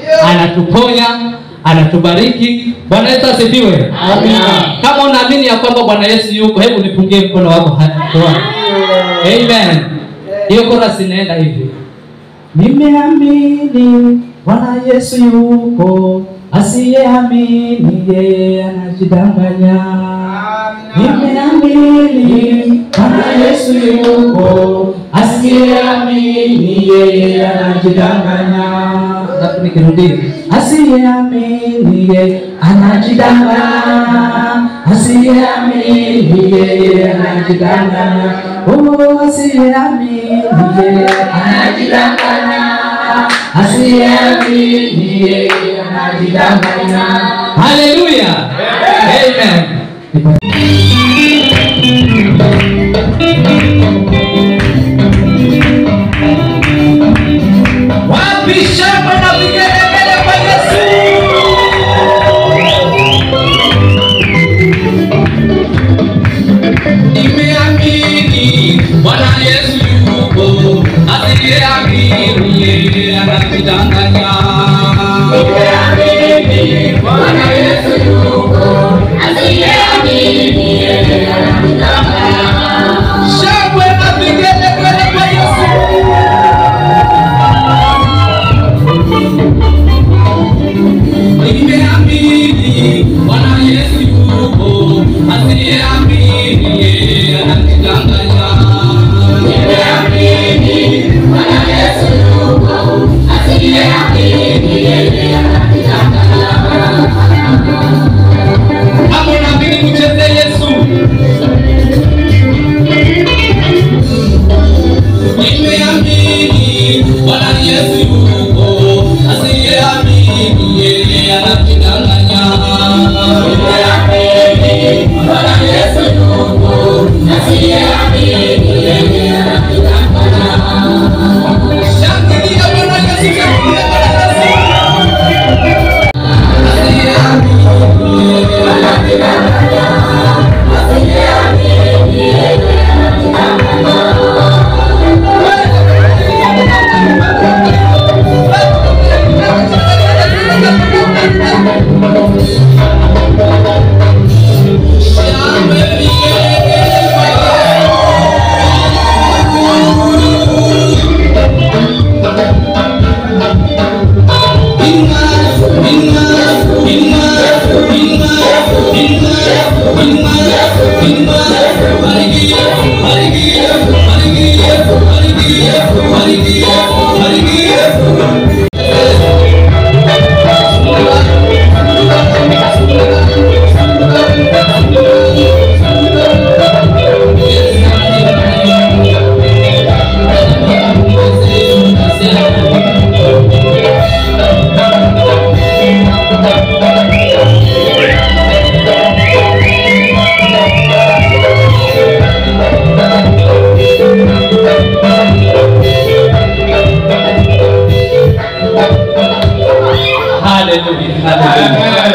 anatuponya anatubariki bwana yesu asifiwe kama unaamini ya kwamba bwana yesu yuko hebu nipungie mkono wako hatuani amen hiyo korasi inaenda hivi nimeamini bwana yesu yuko asiyeamini yeye anajidanganya nimeamini bwana yesu yuko asiyeamini yeye anajidanganya alafu nikirudia asiyeamini yeye anajidanganya asiyeamini yeye anajidanganya oh asiyeamini yeye anajidanganya asiyeamini yeye anajidanganya haleluya amen wapi shangwe na vigelegele kwa yesu Nimeamini Bwana Yesu yuko, asiyeamini yeye anajidanganya. Nimeamini Bwana Yesu yuko, asiyeamini yeye anajidanganya. Shangwe na vigelegele kwa Yesu. Nimeamini Bwana Yesu yuko, asiyeamini yeye anajidanganya. Nimeamini Bwana Yesu yuko, asiyeamini yeye anajidanganya. Kama unaamini mcheze Yesu. Nimeamini Bwana Yesu yuko, asiyeamini yeye anajidanganya. Nimeamini Bwana Yesu yuko, asiyeamini yeye anajidanganya. Shangilia Bwana Yesu, shangilia Bwana Yesu. Asiyeamini yeye anajidanganya. Asiyeamini yeye anajidanganya. haleluya haleluya